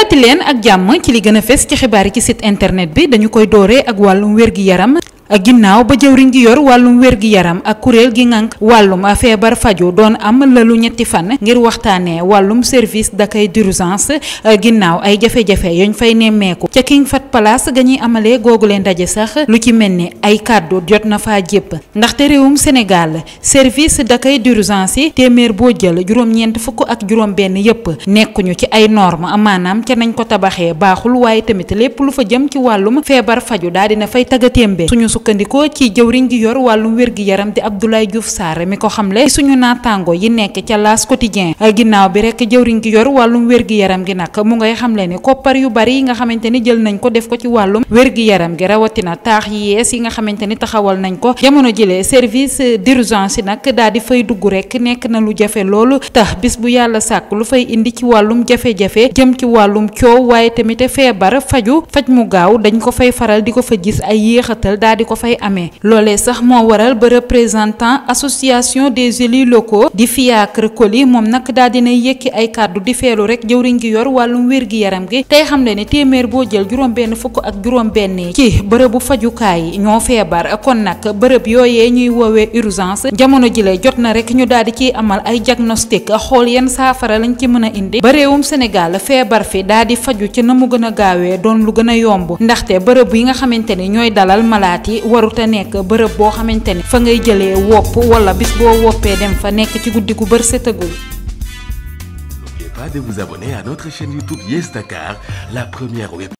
dalati leen ak jàmm ci li gën a fes ci xibaar yi ci site internet bi dañu koy dooree ak wàllum wér-gi-yaram ginnaaw ba jëwriñ gi yor wàllum wér-gi-yaram ak kuréel gi ngànk wàllum feebar faju doon am lalu ñetti fan ngir waxtaanee wàllum service d'accueil d'urgence ginnaaw ay jafe-jafe yañ fay nemmeeku ca King Fahd Palace ga ñuy amalee googu leen daje sax lu ci mel ni ay kàddu jot na faa jépp ndaxte réewum Sénégal service d'accueil d'urgence yi téeméer boo jël juróom-ñeent fukk ak juróom-benn yépp nekkuñu ci ay normes maanaam ca nañ ko tabaxee baaxul waaye tamit lépp lu fa jëm ci wàllum feebar faju daal dina fay tagatémbe suñu sukkandikoo ci jëwriñ gi yor wàllum wér-gi-yaram di Abdoulaye Diouf Sarr mi ko xamle suñu naataango yi nekk ca L'As Quotidien ginnaaw bi rek jëwriñ gi yor wàllum wér-gi-yaram gi nag mu ngay xamle ni koppar yu bari yi nga xamante ni jël nañ ko def ko ci wàllum wér-gi-yaram gi rawatina taax yi yees yi nga xamante ni taxawal nañ ko jamono jëlee service d'urgence yi nag daal di fay dugg rek nekk na lu jafe loolu tax bis bu yàlla sàkk lu fay indi ci wàllum jafe-jafe jëm ci wàllum coow waaye tamit feebar faju faj mu gaaw dañ ko fay faral di ko fa gis ay yéexatal daal di ko fay amee loolee sax moo waral ba représentant association des élus locaux di Fiacre Coly moom nag daal dinay yëkki ay kàddu di feelu rek jëwriñ gi yor wàllum wér-gi-yaram gi tey xam le ne téeméer boo jël juróom benn fukk ak juróom benn yi ci bërëbu fajukaay yi ñoo feebar kon nag bërëb yooyee ñuy woowee urgence jamono jile jot na rek ñu daal di ciy amal ay diagnostic xool yenn saafara lañ ci mën a indi ba réewum Sénégal feebar fi daal di faju ci na mu gën a gaawee doon lu gën a yomb ndaxte bërëb yi nga xamante ni ñooy dalal malaat yi waruta nekk bërëb boo xamante ni fa ngay jëlee wopp wala bis boo woppee dem fa nekk ci guddi gu bër setagul N'oubliez pas de vous abonner à notre chaîne YouTube Yes Dakar, la première web